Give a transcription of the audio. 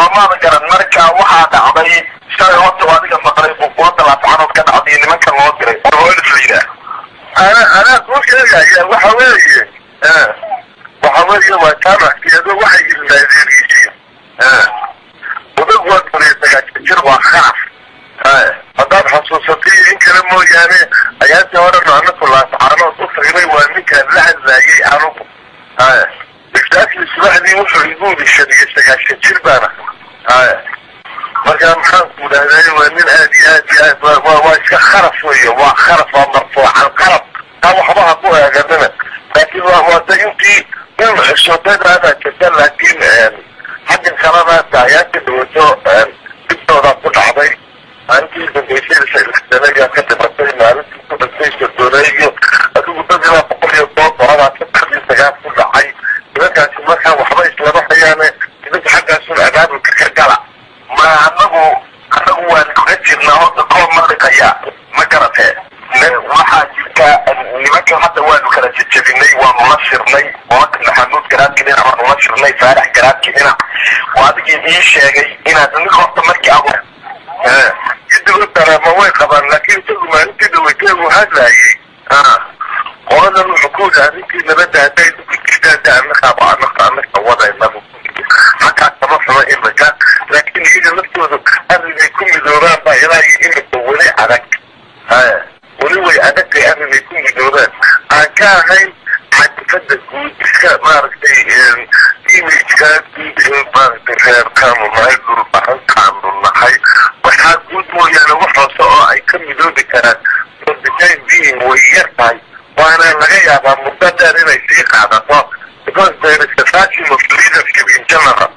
soomaada garan marka waxaa dhacday shalay horta waa adiga maqlay bukuwada laascanood ka dhacday nimanka loo diray hoolis la yidhaah ana anaa kuu sheegaya waxa weeye waxa weeye waa jaamackeedu waxay ilmaadeeriyiin odag waa toliya sagaashan jir waa khaaf haddaad xasuusatay in kale mooyaane ayaantii horena anaku laascaanood u tagnay waa ninkaan la hadlaayay anugu iftaakii subaxdii wuxuu igu yidhi shan iyo sagaashan jir baana markaa maxaan ku idhahday waa nin aad iyo aad iyo aad waa waa iska kharaf weeye waa kharaf waa marfuucan qalab taa waxba ha ku eeganina laakiin waa waa da intii in cusubadaada jirta laakiin xaggan kalena daayaanka dhawato dibtooda ku dhacday maalintii dambaysay sanagaa ka dhimatay maalintii ku dhintay sodooneeyo adigu dad ilaa boqol iyo toban boqolaa saddexdii sagaal ku dhacay nimankaasi markaa waxba islama hayaane nimanka xaggaasun abaabulka ka gala ma anagu anagu waan kaga jirnaa horta koo maliqaya ma garatee waxaa jirta nimanka hadda waanu kala jejebinay waanu la shirnay olaka maxamuud garaadki dhinac waanu la shirnay faarax garaadki dhinac waa adigii ii sheegay inaad ninka horta markii abu idigo dareema way qabaan laakiin isagu maalintii dhaweytee uu hadlaayay qoladan wuxuu ku yidhaha ninkii nabadda hadday dukujirdaada anakaaba anaka anaka wadaynabu xataa kama xumo imika laakiin iyaga laftoodu arrinay ku midoobaan baa ilaa iyo imika weli adag weli way adagtay arrinay ku midoobaan aan ka ahayn cadifada guud iska maaragtay imageka guud ee maaragtay reerkaanu nahay dhulbaxankaanu nahay waxaa guud mooyaane wax hoose oo ay ka midoobi karaan for the time being way yar tahay waana laga yaabaa muddo dheer inay sii qaadato because there is a vacuum of leadership in general